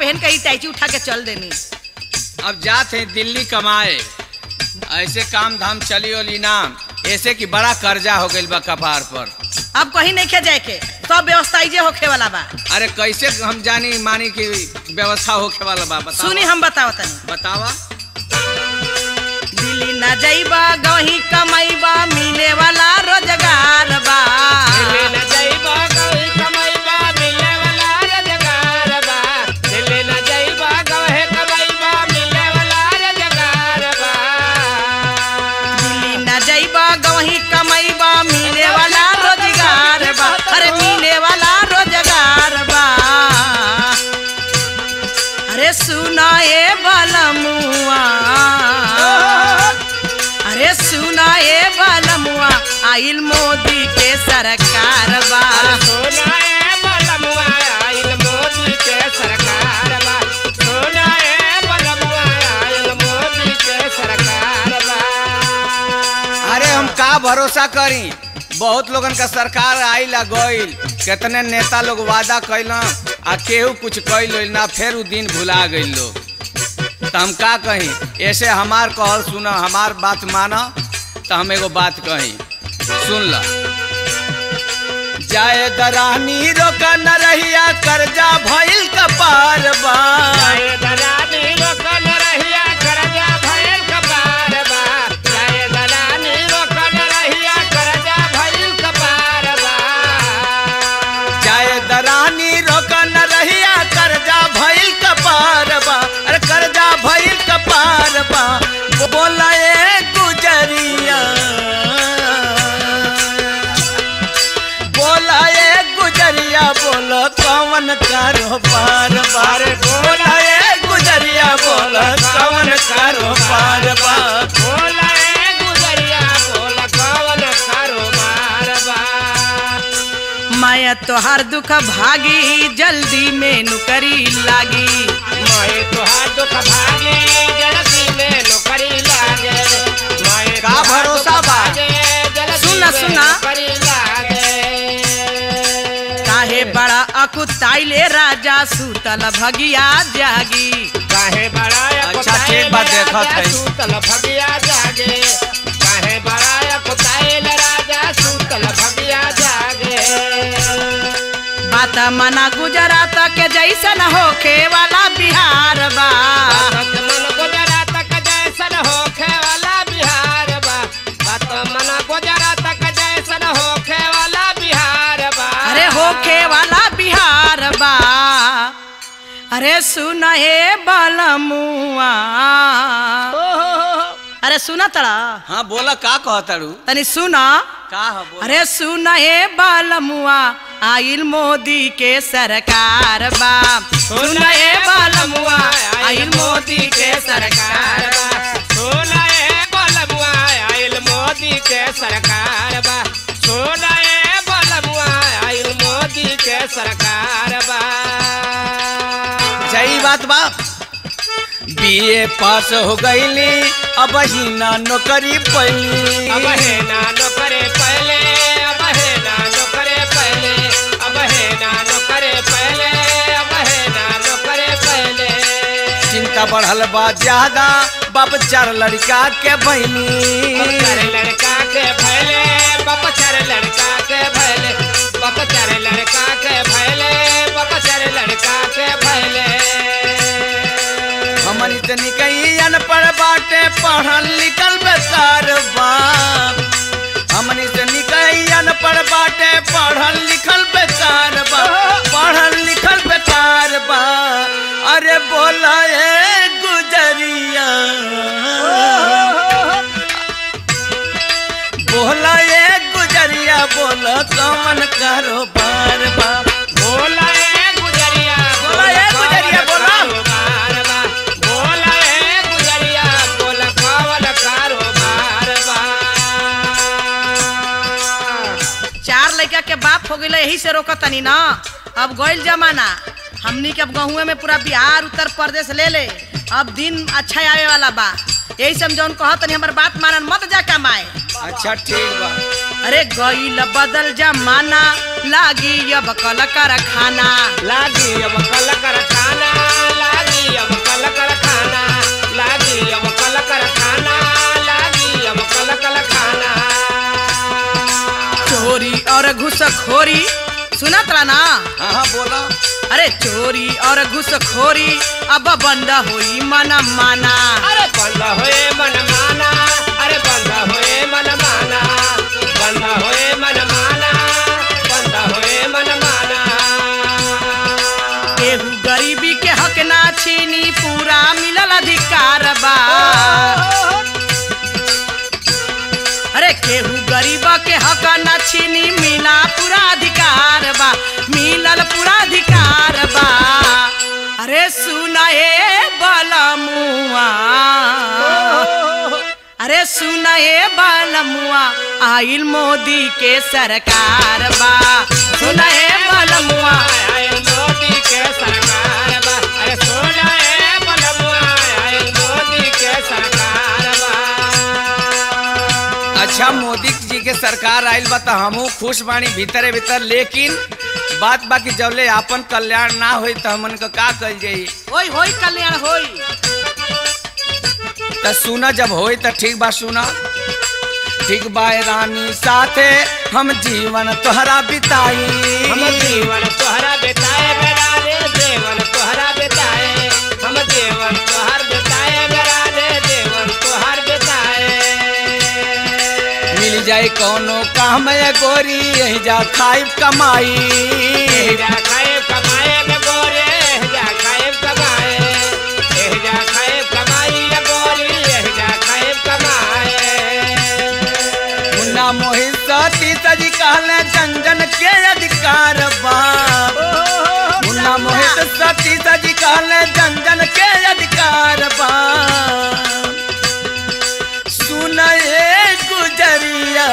पहन के इटाची उठा के चल देनी अब जात है दिल्ली कमाए ऐसे काम धाम चली ओली नाम ऐसे कि बड़ा कर्जा हो गइल बा कपार पर अब कहीं नहीं खे जाए के सब व्यवस्था इजे होखे वाला बा अरे कैसे हम जानी मानी की व्यवस्था होखे वाला बा बतावा सुनी हम बताओ तनी बतावा दिल्ली न जाइबा गही कमाइबा मिले वाला रोजगार बा दिल्ली न जाइबा गही कमाइबा मिले वाला रोजगार बा अरे मिले वाला रोजगार बा अरे सुना ए बलमुआ अरे सुना ए बलमुआ आइल मोदी के सरकार बा अरे हम का भरोसा करी बहुत लोगन का सरकार आइल आ गइल कितने नेता लोग वादा कैल आ केहू कुछ कैल ना फिर उ दिन भुला गइल लोग तो हम का कही ऐसे हमार कहल सुना हमार बात माना तो हम एगो बात कही सुन ल जाए दरानी रोका न रहिया कर्जा भइल कपार बा जाए दरानी रोका न रहिया कर्जा भइल कपार बा अरे कर्जा भइल कपार बा बोला ए गुजरिया बोला ए गुजरिया बोलो कौन कारोबार बार बोला ए गुजरिया बोलो कौन कारोबार बा माया तोहार दुख भागी जल्दी में नुकरी लागी का भरोसा बा? सुना, सुना। काहे बड़ा अकुताइले राजा सुतल भगिया जागी काहे बड़ा अच्छा, ठीक बा, देखत है। सूतल भगिया जागे काहे बड़ा कुताइल राजा सूतल भगिया जागे बात मना गुजरात के जैसन होखे वाला बिहार बा बात मन गुजरात का जैसन होखे वाला बिहार बा बात मन गुजरात का जैसन होखे वाला बिहार बा अरे होखे वाला बिहार बा अरे सुन हे बलमुआ अरे सुना तड़ा हाँ बोला का कहतारू तनी सुना का है बोला अरे सुन हे बलमुआ आइल मोदी के सरकार बा सुन हे बलमुआ आइल मोदी के सरकार बा सोना ए बलमुआ आइल मोदी के सरकार बा सोना ए बलमुआ आइल मोदी के सरकार बा सही बात बा बीए पास हो गईली अब ही ना नौकरी पैली अब है ना नौकरे पहले अब है ना नौकरे पहले अब है ना नौकरे पहले अब है ना नौकरे पहले चिंता बढ़ल बा ज्यादा बाप चार लड़का के बहनी बपचर लड़का के भैले बपचर लड़का के भैले बपचर लड़का के भैले बपचर लड़का के भैले हमन इतनी कहीं अनपढ़ बाटे पढ़ल लिखल बेकार बा हमन इतनी कहीं अनपढ़ बाटे पढ़ल लिखल बेकार बा पढ़ल लिखल बेकार बा अरे बोला ए गुजरिया बोला ए गुजरिया बोला कौन कारोबार बा बोला ए गुजरिया बोला ए गुजरिया, बोला। कारोबार बा बोला ए गुजरिया बोला कौन कारोबार बा चार लड़का के बाप हो गई यही से रोकत तनी ना अब गइल जमाना हमनी के अब गहुए में पूरा बिहार उत्तर प्रदेश ले ले अब दिन अच्छा आवे वाला बा यही से हम जौन कहत नहीं हमार बात मानन मत जा कमाए अच्छा ठीक बा अरे गईल बदल जमाना लागी अब कल कर खाना लागी अब कल कर खाना लागी अब कल कर खाना लागी अब कल कर खाना लागी अब कल कर खाना चोरी और घुसखोरी सुनत रहा ना हाँ हाँ बोलो अरे चोरी और घुसखोरी अब बंद हुई मन माना अरे बंद होए मन माना अरे बंद होए मन माना बंद होए मन माना बंद होए मन माना केहू गरीबी के हक ना छीनी पूरा मिलल अधिकार बा अरे केहू गरीब के हक ना छीनी मिला पूरा अधिकार बा मिलल पूरा अधिकार बा अरे सुनाए बलमुआ अरे सुनाए बलमुआ आइल मोदी के सरकार बा सुनाए बलमुआ आए मोदी के सरकार बा अरे सोना ए बलमुआ आए मोदी के सरकार बा अच्छा मोदी जी के सरकार आइल बा तो हमहू खुश बानी भीतरे भीतर लेकिन बात बाकी जबले आपन कल्याण ना होई तो हमन का का कल जाई होई होई कल्याण होई तो सुना जब होई तो ठीक बा सुना ठीक बा ए रानी साथे हम जीवन तोहरा बिताई हम जीवन तोहरा बेताए बेरा रे देवन तोहरा बेताए हम जीवन तोहर बेताए बेरा रे देवन तोहर बेताए मिल जाए कौनो काम ए गोरी यही जा खाइब कमाई एहजा खाए कमाए में गोरे एहजा खाए कमाए एहजा खाए कमाई रे गोरी एहजा खाए कमाए मुन्ना मोहित सती सजी कहले जन के अधिकार बा मुन्ना मोहित सती सजी कहले जन के अधिकार बा सुन ए गुजरिया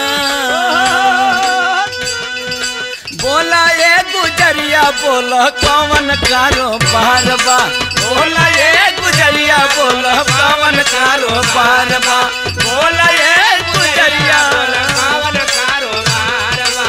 बोला ए गुजरिया बोला कौन कारोबार बा बोला ए गुजरिया बोला कौन कारोबार बा बोला ए गुजरिया कावन कारोबार बा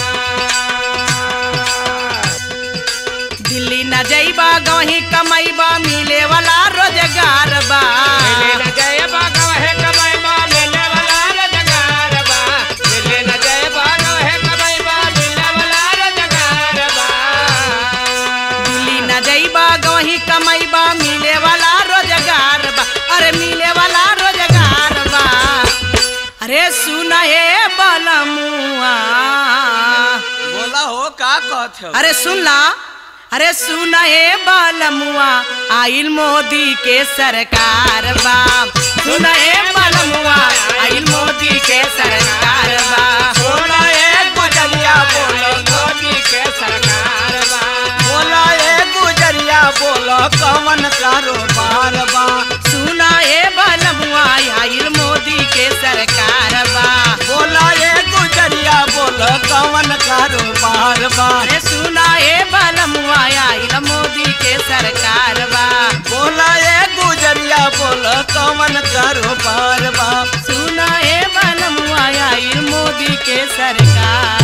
दिल्ली न जइबा गवही कमैबा मिले वाला रोजगार बा मिले न जय बागव है कमाई बा मिले वाला रोजगार बा मिले न जय बागव है कमाई बा मिले वाला रोजगार बा दिल्ली न जइबा गवही कमैबा मिले वाला रोजगार बा अरे मिले वाला रोजगार बा अरे सुना हे बलमुआ बोला हो का कहत हो अरे सुन ला अरे सुना हे बलमुआ आइल मोदी के सरकार बा सुना हे बलमुआ आइल मोदी के सरकार बा बोला ए गुजरिया बोला मोदी के सरकार बा बोला ए गुजरिया बोला कौन कारोबार बा सुना हे बलमुआ आइल मोदी के सरकार बा बोला ए गुजरिया बोला कौन कारोबार बा अरे सुना हे बलमुआ आइल मोदी के सरकार बा बोला ए गुजरिया बोला कौन कारोबार बा सुना हे बलमुआ आइल मोदी के सरकार